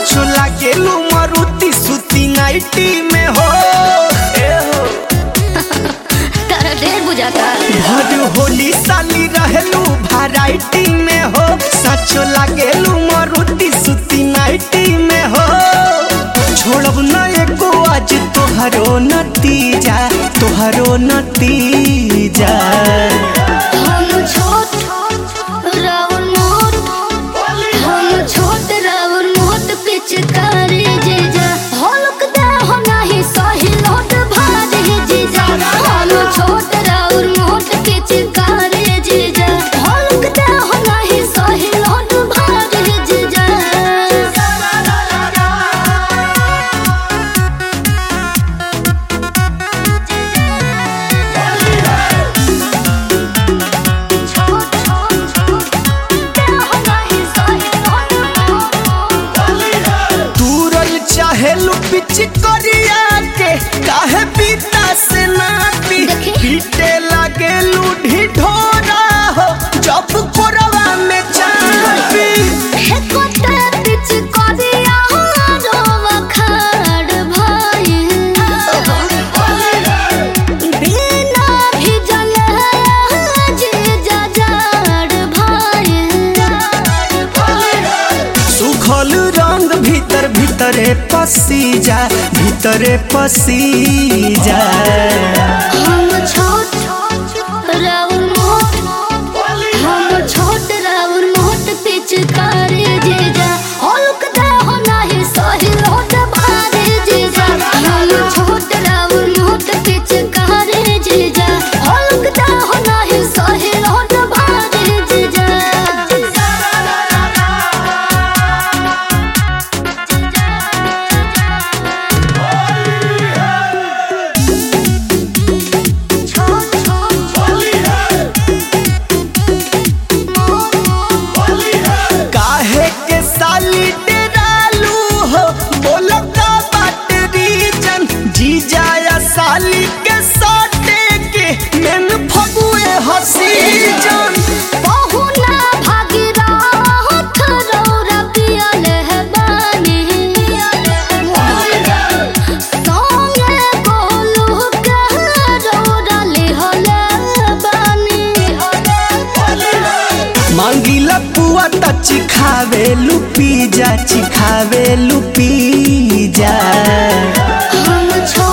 सचो लागेलू मारुति सुती नाइटी में हो ए हो तारा ढेर बुझाता भर होली साली रहेलू वैरायटी में हो सचो लागेलू मारुति सुती नाइटी में हो छोड़ब न एको आज तोहरो नतीजा तोहरो नतीजा हम छोट राउर मोट हम छोट राउर मोट पिचकारी जीजा हलक दे हो नाही सही लोट भारी जीजा हम छोट राउर मोट पिचकारी जीजा हलक दे हो नाही सही लोट भारी जीजा दूरल चाहेलू पिच करिया के काहे पीता से नाती देखी। पीटे लागेलू ढिढोरा हो जब कोरवा में चापी सुखल रंग भीतर भीतरे पसी जा भीतरे पसी जा पिचकारी जीजा हल्क दे हो नाही सही लोट भारी जीजा हम छोट राउर मोट पिचकारी जीजा हल्क दे हो नाही सही लोट भारी जीजा काहे के साली डेरालू हो बोलो का बात रीजन जी जाया साली के साटे के मेन फगुए हसी जन बहुना भागीरथ रौरा पियल है बानी। संगे गोलू के रौरा लिहल बानी। मांगीला पुआ त चिखावे लुपी जा चिखावे लुपी जा हम छो